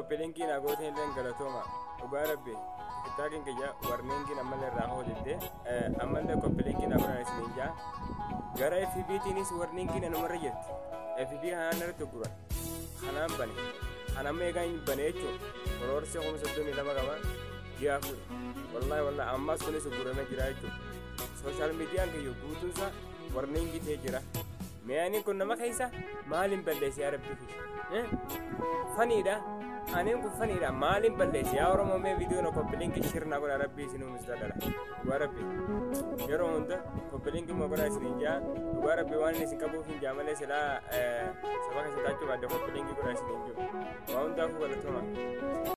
koppilinkii naa gooteen illee galatooma dhugaa rabbi tiktaakiin kiyya warniingiin ammallee irraa hoolidde ammallee koppilinkii naa godhan isiniin jaa gara FBTinis warniingiin anumarra jirti FB kanaan irratti guran kanaan bane kan amma eegaa hin bane jechuun koroorsee kuma soddomii lama qaba ji'a afur wallaahi wallaahi ammas kunis guramee jira jechuudha sooshaal miidiyaan kiyya guutuunsa warniingii ta'ee jira mi'aaniin kun nama keessa maaliin balleesse yaa rabbi fi faniidha aniin kun faniidha maaliin balleesse yaa oromoo mee viidiyoon koppilinkii shirna godha rabbi isinuu mistadala dhugaa rabbi yeroo hunda koppilinkii moo godha isin jaa dhugaa rabbi waan isin qabuuf hin jaa malee silaa saba keessa taachuu baadde koppilinkii godha isin hin jiru waa hundaafuu galatoomaa